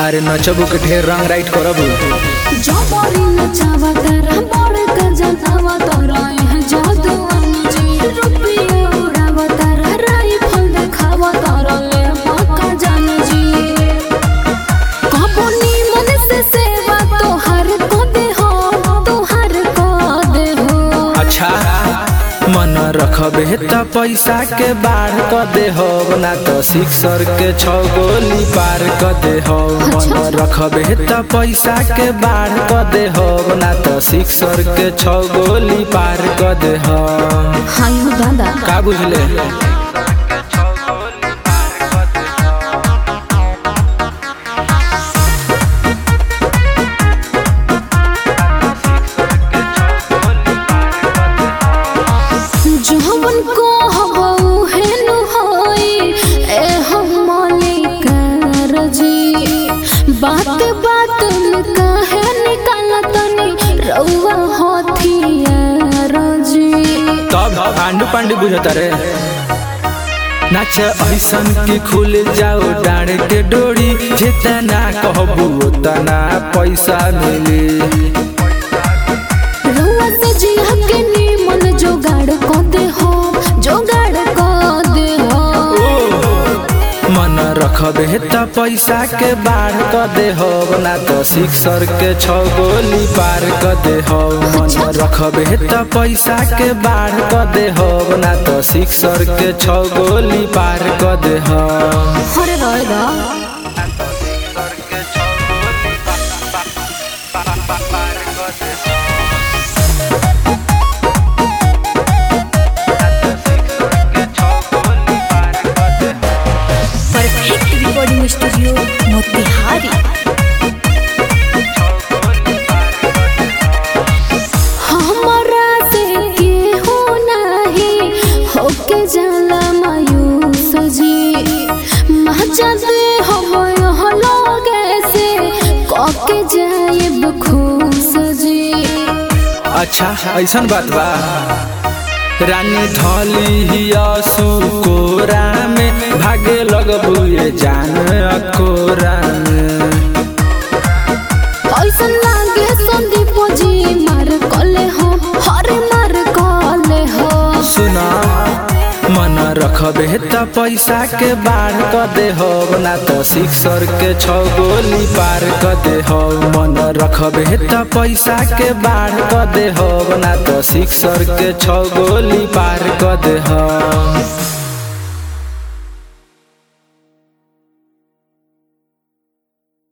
अरे नचबू के ढेर रंग राइट करबू जबरी नचावा तारा बड़ का जनावा तारा है जादू जी रुपया उड़ावा तारा राइफल दिखावा तारा ले मक्का जान जी कबोनी मन से सेवा तोहर को दे हो तोहर को दे हो अच्छा मन रखबे त पैसा के बाढ़ क दे हो ना तो सिक्सर के छौ गोली पार क दे हो मन रखबे त पैसा के बाढ़ क दे हो ना तो सिक्सर के छौ गोली पार क दे हो हाय हो दादा का बुझले जवन को हबऊ है नु होई ए हम मालिक रजी बात बात में काहे निकालतनी रउआ होथिया रजी तब पांडु पांडु बुझता रे नाच ऐसन की खुल जाओ डाँड के डोरी जितना कहबू उतना पैसा मिली रउआ से जी हके नीमन जोगाड़ को दे हो जोगाड़ को दे हो मन रखबे त पैसा के बाढ़ क दे हो ना तो सिक्सर के छौ गोली पार क दे हो मन रखबे त पैसा के बाढ़ क दे हो ना तो सिक्सर के छौ गोली पार क दे हो हरे रहेगा परफेक्ट रिकॉर्डिंग स्टूडियो मोतिहारी हमरा से केहू नाही होके जाला मायूस जी मजा दे हम लोगे से कके जाएब खुश जी अच्छा ऐसन बात बा रानी थली हिया सुकोरा में भागे लगबू ये जान अकोरा में ऐसन लागे संदीप जी मार कले हो हरे मार कले हो सुना मन रखबे त पैसा के बाढ़ क दे हो ना तो सिक्सर के छौ गोली पार क दे हो मन रखबे त पैसा के बाढ़ क दे हो ना तो सिक्सर के छौ गोली पार क दे हो